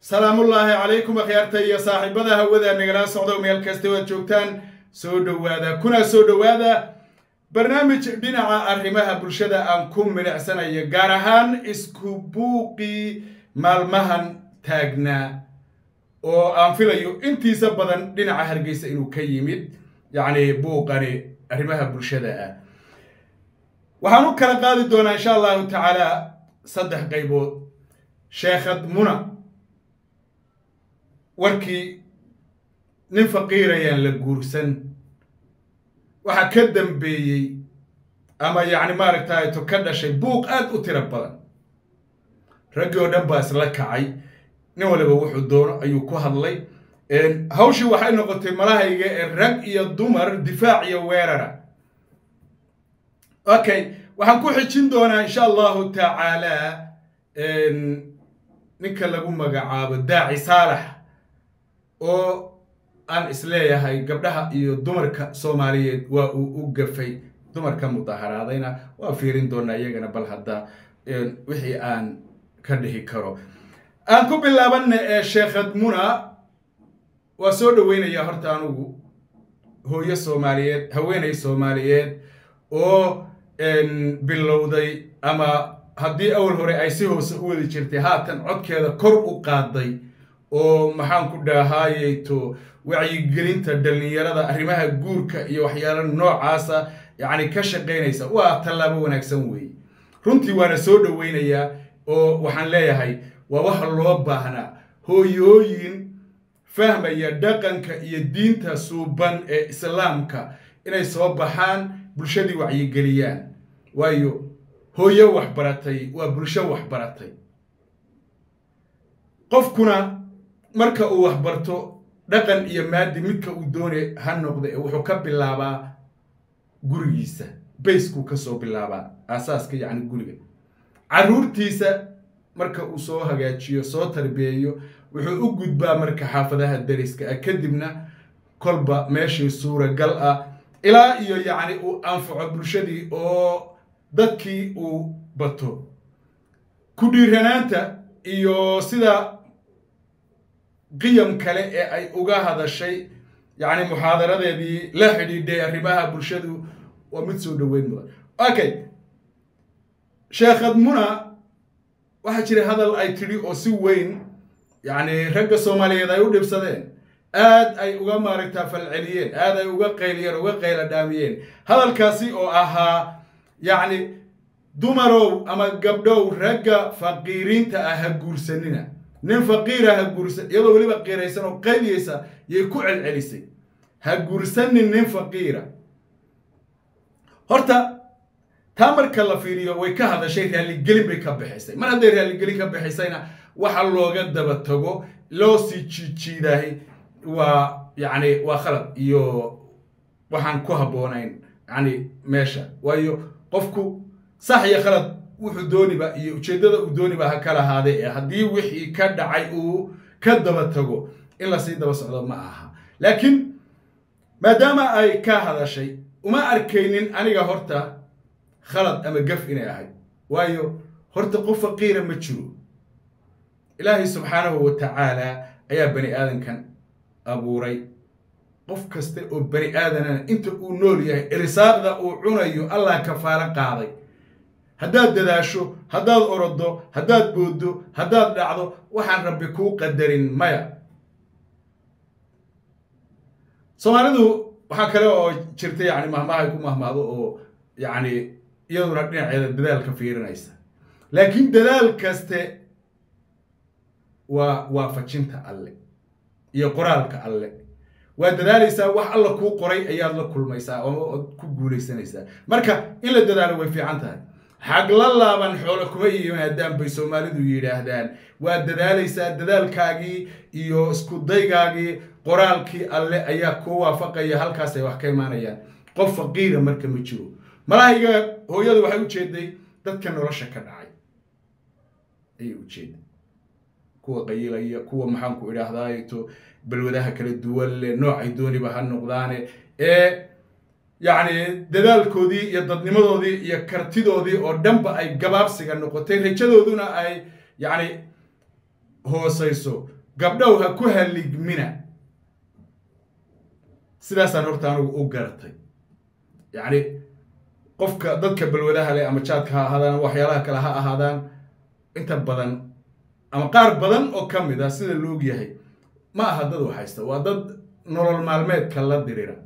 salaamullaahi calaykum akhyaarta iyo saaxiibada hawada nagala socdo meel kasta waad joogtaan soo dhowaada kuna soo dhowaada barnaamij dhinaca arrimaha bulshada aan ku milicsanayo gaar ahaan isku buuqii maalmahan taagnaa oo aan filayo intiisa badan dhinaca hargeysa inuu ka yimid yacni buuqani arrimaha bulshada ah waxaan u kala qaadi doonaa insha allahu tacaala saddex qaybood sheekhad muna warkii nin faqiirayaan la guursan waxaa ka dambeeyey ama yacni maaragtay to ka dhashay buuq aad u tiro badan raggii oo dhan baa isla kacay nin waliba wuxuu doono ayuu ku hadlay hawshii waxay noqotay malahayga ee rag iyo dumar difaac iyo weerara okay waxaan ku xijin doonaa insha allahu tacaala ninka lagu magacaabo daaci saalax oo aan isleeyahay gabdhaha iyo dumarka soomaaliyeed waa uu u gafay dumarka mudaharaadayna waa fiirin doonaa iyagana bal hadda wixii aan ka dhihi karo aan ku bilaabana ee sheekhad muna waa soo dhoweynayaa horta anugu hooyo soomaaliyeed haweeney soomaaliyeed oo bilowday ama haddii awal hore ay si hoose u wadi jirtay haatan codkeeda kor u qaaday oo maxaan ku dhahaayeyto wacyigelinta dhallinyarada arrimaha guurka iyo waxyaalo noocaasa yacni ka shaqaynaysa waa tallaabo wanaagsan weeye runtii waana soo dhoweynayaa oo waxaan leeyahay waa waxa loo baahnaa hooyooyin fahmaya dhaqanka iyo diinta suuban ee islaamka inay soo baxaan bulshadii wacyigeliyaan waayo hooyo waxbaratay waa bulsho waxbaratay qofkuna marka uu waxbarto dhaqan iyo maadi midka uu doonay ha noqda ee wuxuu ka bilaabaa gurigiisa bayskuu ka soo bilaabaa aasaaska yacni guriga carruurtiisa marka uu soo hagaajiyo soo tarbiyeeyo wuxuu u gudbaa marka xaafadaha dariska ah kadibna kolba meeshii suuragal ah ilaa iyo yacni uu anfaco bulshadii oo dadkii uu bato ku dhiiranaanta iyo sida qiyam kale ee ay uga hadashay yacni muxaadaradeedii la xidhiidhay arrimaha bulshadu waa mid soo dhoweyn mudan okay sheekhad muna waxaa jira hadal ay tidhi oo si weyn yacni ragga soomaaliyeed ay u dhibsadeen aad ay uga maaragtaa falceliyeen aad ay uga qayliyeen uga qayla dhaamiyeen hadalkaasi oo ahaa yacni dumarow ama gabdhow ragga faqiiriinta ah ha guursanina nin faqiira ha guursan iyadoo weliba qiiraysan oo qayliyeysa yay ku celcelisay ha guursanin nin faqiira horta taa marka la fiiriyo way ka hadashay raalligelin bay ka bixisay mar hadday raalligelin ka bixisayna waxa looga daba tago loo sii jiijiidahay waa yacni waa khalad iyo waxaan ku habboonayn yacni meesha waayo qofku sax iyo khalad wuxuu dooniba iyo ujeeddada uu dooniba ha ka lahaadee ee haddii wixii ka dhacay uu ka daba tago in lasii daba socdo ma aha laakiin maadaama ay ka hadashay uma arkaynin aniga horta khalad ama gaf inay ahayd waayo horta qof faqiira ma jiro ilaahay subxaanahu wa tacaala ayaa bani aadankan abuuray qof kasta oo bani aadanana inta uu nool yahay irsaaqda uu cunayo allah kafaalo qaaday haddaad dadaasho haddaad orodo haddaad booddo haddaad dhacdo waxaan rabbi kuu qadarin maya soomaalidu waxaa kale oo jirta yacni mahmahay ku mahmaado oo yacni iyaduna dhinaceeda dadaalka fiirinaysa laakiin dadaal kaste waa waafajinta alle iyo qoraalka alle waa dadaalaysaa wax alla kuu qoray ayaad la kulmaysaa oo ku guulaysanaysaa marka in la dadaalo way fiican tahay xag la laaban xoolo kuma yimaadaan bay soomaalidu yidhaahdaan waa dadaalaysaa dadaalkaagii iyo isku daygaagii qoraalkii alle ayaa kuu waafaqaya halkaasay wax ka imaanayaan qof faqiira marka ma jiro malahayga hooyadu waxay u jeeday dadka nolosha ka dhacay ayay u jeeday kuwa qayilaya kuwa maxaanku idhaahdaato balwadaha kala duwan leh noocay dooniba ha noqdaane ee yacni dadaalkoodii iyo dadnimadoodii iyo kartidoodii oo dhanba ay gabaabsiga noqotay rajadooduna ay yacni hoosayso gabdhow ha ku haligmina sidaasaan horta anigu u garatay yacni qofka dadka balwadaha leh ama jaadka ha ahaadaan waxyaalaha kale ha ahaadaan inta badan ama qaar badan oo ka mid ah sida la og yahay ma aha dad waxhaysta waa dad nolol maalmeedka la dirira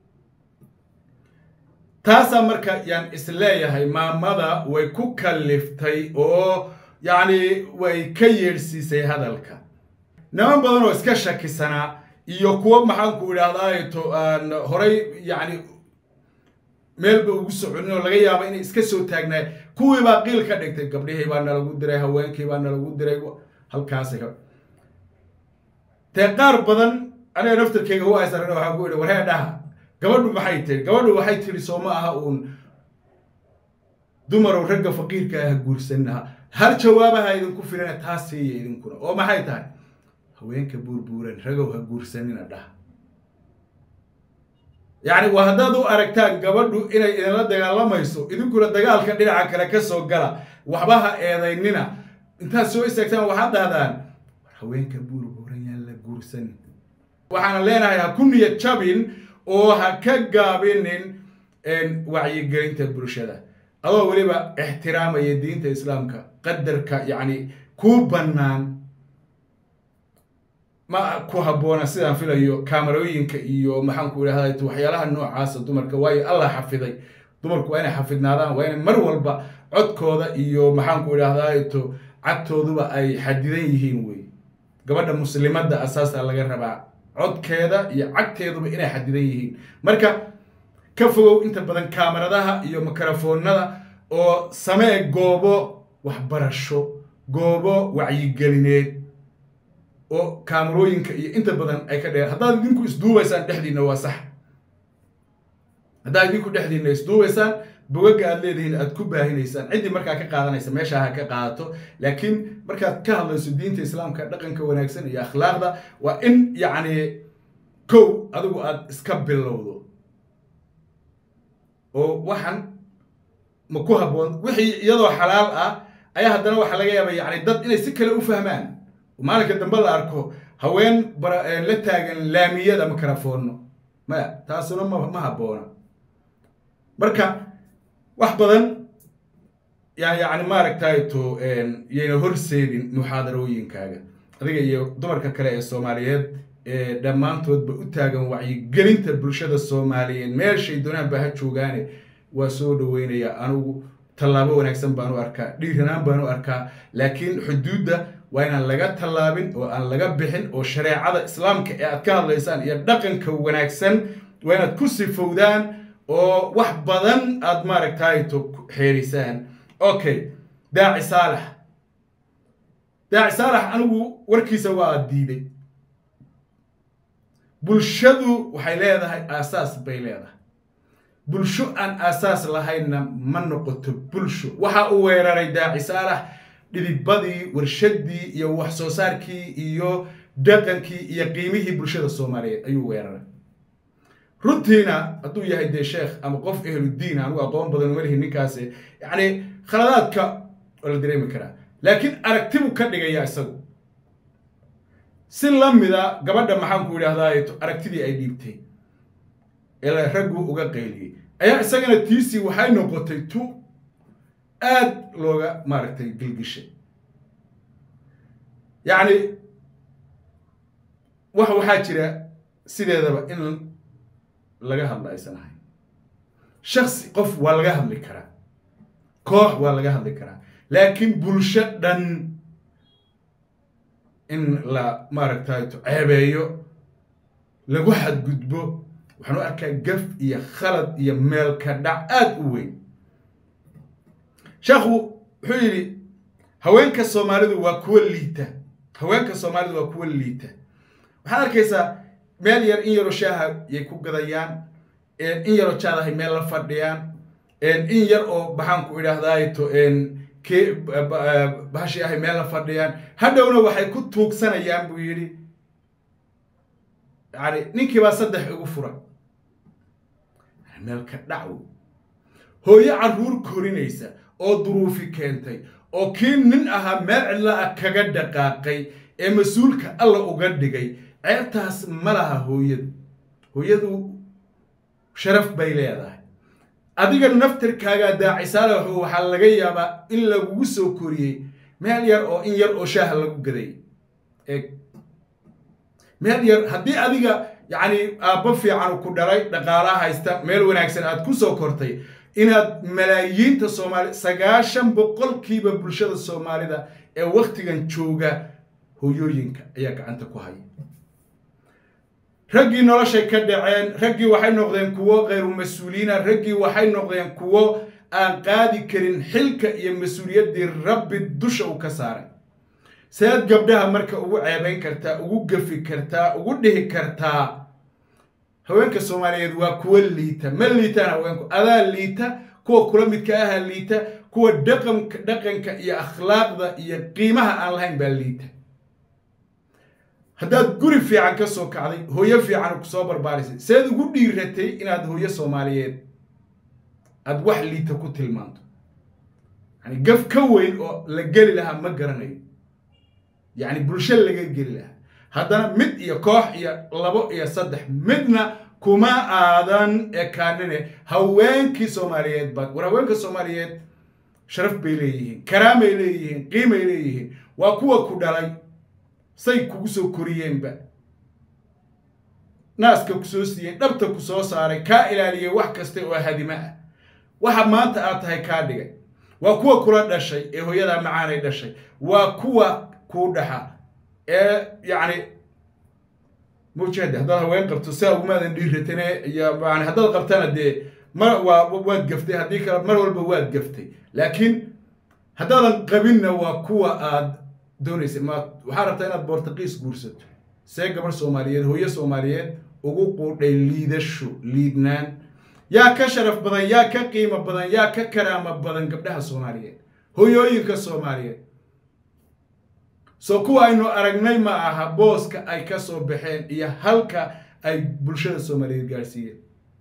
taasaa marka yaan isleeyahay maamada way ku kalliftay oo yacni way ka yeedhsiisay hadalka niman badan oo iska shakisanaa iyo kuwo maxaanku idhahdaato aan horay yacni meelba ugu soconin oo laga yaaba inay iska soo taagnaay kuwii baa qiil ka dhigtay gabdhihii baa nalagu diray haweenkii baa nalagu diray halkaas dee qaar badan aniga naftarkeyga u aysaran waxaa ku idhi warhee dhaha gabadhu maxay tiri gabadhu waxay tiri soo ma aha uun dumarow ragga faqiirka ah guursanaha hal jawaabaha idinku filana taas siiya idinkuna oo maxay tahay haweenka buurbuuran ragow ha guursanina dhaha yacni waa haddaad u aragtaan gabadhu inay idinla dagaalamayso idinkuna dagaalka dhinaca kale ka soo gala waxba ha eedaynina intaad soo istaagtaan waxaad dhahdaan war haweenka buurbuuran yaan la guursanin waxaana leenahay ha ku niyad jabin oo ha ka gaabinin wacyigelinta bulshada adoo weliba ixtiraamaya diinta islaamka qadarka yacni kuu bannaan ma ku habboona sidaan filayo kaamarooyinka iyo maxaanku idhahda waxyaalaha noocaasa dumarka waayo allah xafiday dumarku waa inay xafidnaadaan waa inay mar walba codkooda iyo maxaanku idhahdaato cagtooduba ay xadidan yihiin wey gabadha muslimadda asaasa laga rabaa codkeeda iyo cagteeduba inay xadidan yihiin marka ka fogow inta badan kaamaradaha iyo mikrofoonada oo samee goobo waxbarasho goobo wacyigelineed oo kaamarooyinka iyo inta badan ay ka dheer haddaad idinku isduubaysaan dhexdiinna waa sax haddaad idinku dhexdiinna isduubaysaan bogagga aad leedihiin aad ku baahinaysaan ciddii markaa ka qaadanaysa meeshaa ha ka qaadato laakiin markaad ka hadlayso diinta islaamka dhaqanka wanaagsan iyo akhlaaqda waa in yacni kow adigu aad iska bilowdo oo waxan ma ku habboon wixii iyadoo xalaal ah ayaa haddana waxaa laga yaaba yacni dad inay si kale u fahmaan maalinka dambe la arko haween la taagan laamiyada mikrofoono maya taasuna ma habboona marka wax badan yaa yacni maaragtayto yayna horseedin muxaadarooyinkaaga adiga iyo dumarka kale ee soomaaliyeed ee dhammaantoodba u taagan wacyigelinta bulshada soomaaliyeed meeshay doonaanba ha joogaane waa soo dhaweynaya anigu tallaabo wanaagsan baan u arkaa dhiiranaan baan u arkaa laakiin xuduudda waa inaan laga tallaabin oo aan laga bixin oo shareecada islaamka ee aad ka hadlaysaan iyo dhaqanka wanaagsan waa inaad ku sifowdaan oo wax badan aad maaragtayto xeerisaan okay daaci saalax daaci saalax anigu warkiisa waa diiday bulshadu waxay leedahay aasaas bay leedahay bulsho aan aasaas lahaynna ma noqoto bulsho waxa uu weeraray daaci saalax dhidibadii warshadii iyo wax soo saarkii iyo dhaqankii iyo qiimihii bulshada soomaaliyeed ayuu weeraray runtiina hadduu yahay dee sheekh ama qof ehludiin anugu aqoon badan uma lihi ninkaasi yacni khaladaadka waa la dareemi karaa laakiin aragtibuu ka dhigaya isagu si la mida gabadha maxaanku idhahdaa aragtidii ay dhiibtay ee raggu uga qayliyey ayaa isagana tiisii waxay noqotay tu aad looga maaragtay gilgishay yacni wax waxaa jira sideedaba in laga hadla aysan ahayn shaksi qof waa laga hadli karaa koox waa laga hadli karaa laakiin bulsho dhan in la maaragtay ceebeeyo lagu xadgudbo waxaan u arkaa gaf iyo khalad iyo meelka dhac aada u weyn sheekhu wuxuu yidhi haweenka soomaalidu waa kuwa liita haweenka soomaalidu waa kuwa liita waxaad arkaysaa meel yar in yaroo shaaha yay ku gadayaan in yaroo jaadahay meel la fadhiyaan in yar oo baxaanku idhaahdaato ke bahashi ahay meel la fadhiyaan hadhowna waxay ku tuugsanayaan buu yidhi yani ninkii baa saddex igu furan meelka dhacwo hooyo carruur korinaysa oo duruufi keentay oo kii nin ahaa meel cidla ah kaga dhaqaaqay ee mas-uulka alla uga dhigay ceebtaas ma laha hooyadu hooyadu sharaf bay leedahay adiga naftirkaagaa daacisaala waxaa laga yaabaa in lagugu soo koriyey meel yar oo in yar oo shaaha lagu gaday eeg meel yar haddii adiga yacni aabbo fiican ku dhalay dhaqaalaha haysta meel wanaagsan aad ku soo kortay inaad malaayiinta soomaali sagaashan boqolkiiba bulshada soomaalida ee waktigan jooga hoyooyinka ayaa gacanta ku haya raggii noloshay ka dhaceen raggii waxay noqdeen kuwo khayru mas-uuliina raggii waxay noqdeen kuwo aan qaadi karin xilka iyo mas-uuliyaddii rabbi dusha uu ka saaray seed gabdhaha marka ugu ceebayn kartaa ugu gafi kartaa ugu dhihi kartaa haweenka soomaaliyeed waa kuwa liita ma liitaan haweenku adaa liita kuwa kula midka aha liita kuwa dhaqanka dhaqanka iyo akhlaaqda iyo qiimaha aan lahayn baa liita haddaad guri fiican ka soo kacday hooyo fiican ku soo barbaarisay seed ugu dhiiratay inaad hooyo soomaaliyeed aada wax liita ku tilmaanto yani gaf ka weyn oo la geli lahaa ma garanayo yacni bulsho laga geli lahaa haddana mid iyo koox iyo labo iyo saddex midna kuma aadan ekaanine haweenkii soomaaliyeed baad war haweenka soomaaliyeed sharaf bay leeyihiin karaamay leeyihiin qiimay leeyihiin waa kuwa ku dhalay say kugu soo koriyeenba naaska ku soo siiyeen dhabta ku soo saaray kaa ilaaliyay wax kasta oo hadimo ah waxa maanta aad tahay kaa dhigay waa kuwa kula dhashay ee hooyadaa macaanay dhashay waa kuwa kuu dhaxa ee yacni mujahde haddaad haween qabto saa ugumaadan dhiiratane iyo yani haddaad qabtana dee mar waa waad gaftay haddii kale mar walba waad gaftay laakiin haddaadan qabinna waa kuwa aad doonaysa ma waxaa rabtaa inaad bortuqiis guursato see gabar soomaaliyeed hooyo soomaaliyeed ugu quudhay liidasho liidnaan yaa ka sharaf badan yaa ka qiimo badan yaa ka karaamo badan gabdhaha soomaaliyeed hoyooyinka soomaaliyeed soo kuwa aynu aragnay ma aha booska ay ka soo baxeen iyo halka ay bulshada soomaaliyeed gaadhsiiyeen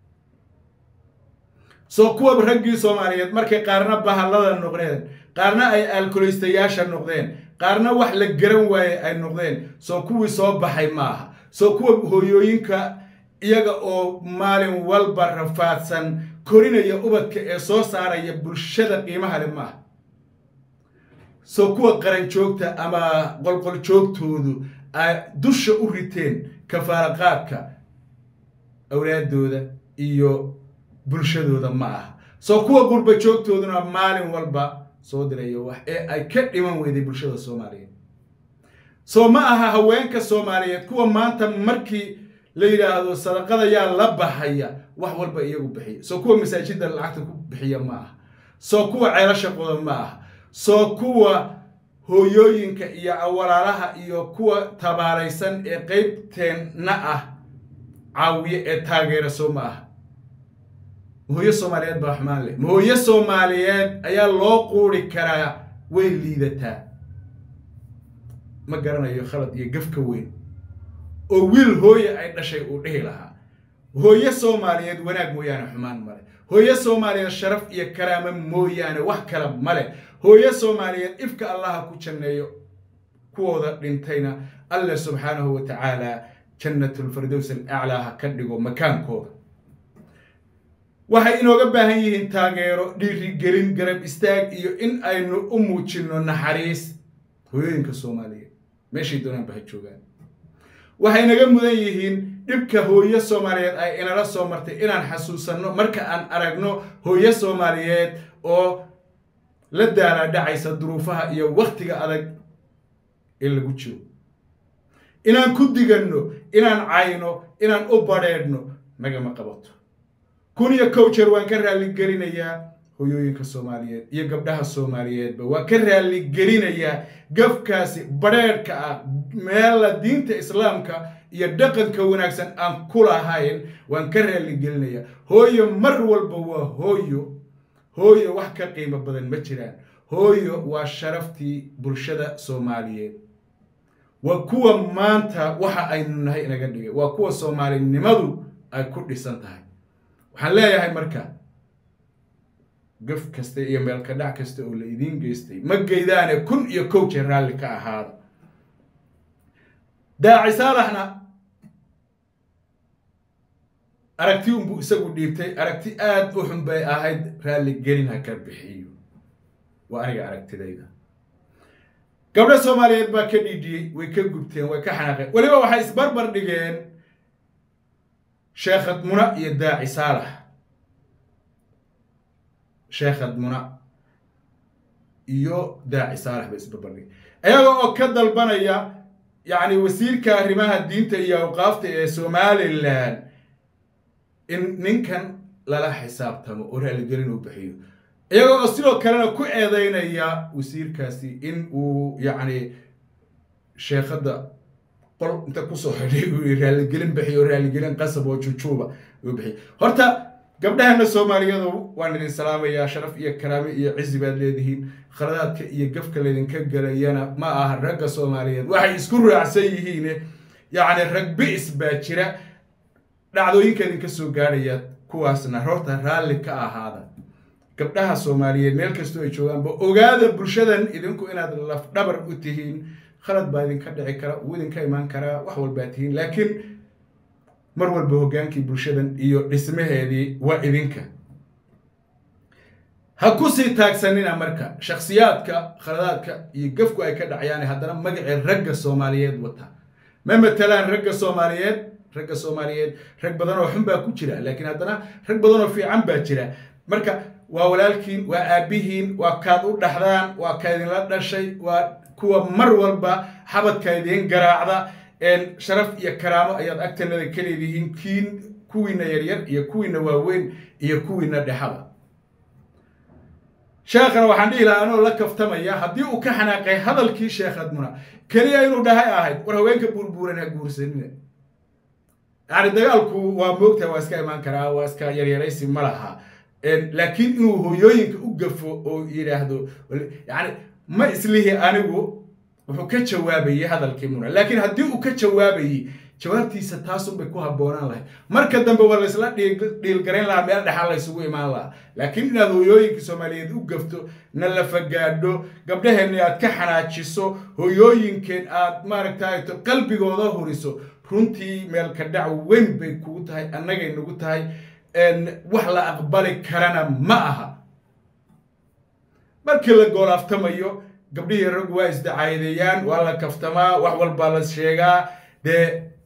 soo kuwa raggii soomaaliyeed markay qaarna bahallada noqdeen qaarna ay alkoleystayaasha noqdeen qaarna wax la garan waaye ay noqdeen soo kuwii soo baxay ma aha soo kuwa hooyooyinka iyaga oo maalin walba rafaadsan korinaya ubadka ee soo saaraya bulshada qiimaha le maaha soo kuwa qaran joogta ama qolqol joogtoodu ay dusha u riteen kafaaraqaadka awlaadooda iyo bulshadooda ma aha soo kuwa qurba joogtooduna maalin walba soo dirayo wax ee ay ka dhiman weyday bulshada soomaaliyeed soo ma aha haweenka soomaaliyeed kuwa maanta markii la yidhaahdo sadaqada yaa la baxaya wax walba iyagu bixiya soo kuwa masaajidda lacagta ku bixiya ma aha soo kuwa ceelasha qoda ma aha soo kuwa hooyooyinka iyo walaalaha iyo kuwa tabaaraysan ee qeybteenna ah caawiye ee taageera soo ma aha mahooyo soomaaliyeed baa xumaan leh mahooyo soomaaliyeed ayaa loo quuri karaa way liidataa ma garanayo khalad iyo gafka weyn oo wiil hooye ay dhashay uu dhihi lahaa hooyo soomaaliyeed wanaag mooyaane xumaan male hooyo soomaaliyeed sharaf iyo karaamo mooyaane wax kala male hooyo soomaaliyeed ifka allaha ku janneeyo kuwooda dhintayna alle subxaanahu wa tacaala jannatulfirdows alaclaa ha ka dhigo makaankooda waxay inooga baahan yihiin taageero dhiirigelin garab istaag iyo in aynu u muujinno naxariis hooyooyinka soomaaliyeed meeshay doonaanba ha joogaan waxay naga mudan yihiin dhibka hooyo soomaaliyeed ay inala soo martay inaan xasuusanno marka aan aragno hooyo soomaaliyeed oo la daala dhacaysa duruufaha iyo wakhtiga adag ee lagu jiro inaan ku diganno inaan cayno inaan u badheedhno nagama qabato kun iyo kow jeer waan ka raalligelinayaa hoyooyinka soomaaliyeed iyo gabdhaha soomaaliyeedba waan ka raalligelinayaa gafkaasi badheedhka ah meela diinta islaamka iyo dhaqanka wanaagsan aan ku lahayn waan ka raalligelinayaa hooyo mar walba waa hooyo hooyo wax ka qiimo badan ma jiraan hooyo waa sharaftii bulshada soomaaliyeed waa kuwa maanta waxa aynu nahay inaga dhigay waa kuwa soomaalinimadu ay ku dhisan tahay waxaan leeyahay marka gaf kasta iyo meelka dhac kasta oo la idiin geystay ma geydaane kun iyo kow jeer raalli ka ahaada daaci saalaxna aragti unbuu isagu dhiibtay aragti aada u xun bay ahayd raalli gelin ha ka bixiyo waa aniga aragtidayda gabdho soomaaliyeed baa ka dhiidhiyey way ka gubteen way ka xanaaqeen weliba waxay isbarbar dhigeen sheekhad muna iyo daaci saalax sheekhad muna iyo daaci saalax bay isbarbar dhigeen iyaga oo ka dalbanaya yacni wasiirka arrimaha diinta iyo awqaafta ee somalilan in ninkan lala xisaabtamo oo raaligelin uu bixiyo iyagoo oo sidoo kalena ku eedeynaya wasiirkaasi in uu yacni sheekhadda qol inta kusoo xidhay uu raaligelin bixiyo raaligelin qasab oo jujuuba uu bixiyo horta gabdhahana soomaaliyadu waan idin salaamayaa sharaf iyo karaame iyo cizi baad leedihiin khaladaadka iyo gafka laydinka gelayana ma aha ragga soomaaliyeed waxay isku raacsan yihiin yacni rag bi'is baa jira dhacdooyinka idinka soo gaadhaya kuwaasna horta raalli ka ahaada gabdhaha soomaaliyeed meel kastoo ay joogaanba ogaada bulshadan idinku inaad lafdhabar u tihiin khalad baa idinka dhici kara uu idinka imaan karaa wax walbaa tihiin laakiin mar walba hoggaankii bulshadan iyo dhismaheedii waa idinka ha ku sii taagsanina marka shakhsiyaadka khaladaadka iyo gafku ay ka dhacayaan haddana magacii ragga soomaaliyeed wata ma matalaan ragga soomaaliyeed ragga soomaaliyeed rag badan oo xun baa ku jira laakiin haddana rag badan oo fiican baa jira marka waa walaalkiin waa aabbihiin waa kaad u dhaxdaan waa ka idinla dhashay waa kuwa mar walba xabadka idiin garaacda sharaf iyo karaamo ayaad agtanada ka leedihiin kiin kuwiina yaryar iyo kuwiina waaweyn iyo kuwiina dhexaba sheekhana waxaan dhihi lahaa anoo la kaftamaya haddii uu ka xanaaqay hadalkii sheekhad muna keliya inuu dhahay ahayd war haweenka buurbuuran ha guursanina yani dagaalku waa moogtaha waa iska imaan karaa waa iska yaryaraysi ma laha laakiin inuu hooyooyinka u gafo oo yidhaahdo yani ma islihi anigu wuxuu ka jawaabayey hadalkii muna laakiin haddii uu ka jawaabayey jawaabtiisa taasunbay ku habboonaan lahayd marka dambe waa laysla dhiilgarayn lahaa meel dhexaa laysugu imaan lahaa laakiin inaad hooyooyinka soomaaliyeed u gafto na la fagaadho gabdhaheenna aad ka xanaajiso hooyooyinkeen aad maaragtay qalbigooda huriso runtii meelka dhac weyn bay kugu tahay annagay nagu tahay wax la aqbali karana ma aha markii la goolaaftamayo gabdhihii raggu waa isdacaadeeyaan waa la kaftamaa wax walbaa la sheegaa dee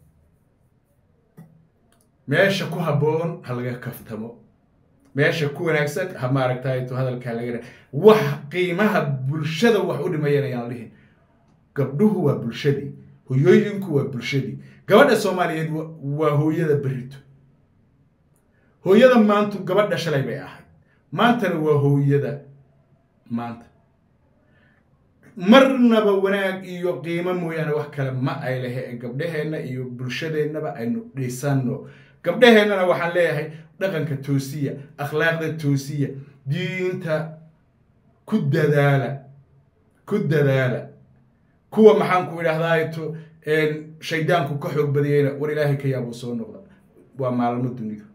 meesha ku habboon ha laga kaftamo meesha ku wanaagsan ha maaragtay to hadalkaa laga wax qiimaha bulshada wax u dhimayana yaan dhihin gabdhuhu waa bulshadii hoyooyinku waa bulshadii gabadha soomaaliyeed waa hooyada berito hooyada maantu gabadha shalay bay ahayd maantana waa hooyada maanta marnaba wanaag iyo qiimo mooyaane wax kale ma ay lehe gabdhaheenna iyo bulshadeennaba aynu dhisanno gabdhaheennana waxaan leeyahay dhaqanka toosiya akhlaaqda toosiya diinta ku dadaala ku dadaala kuwa maxaan ku idhahdaato shaydaanku ka xoog badiyeyna war ilaahay ka yaabuu soo noqda waa maalmo dunidu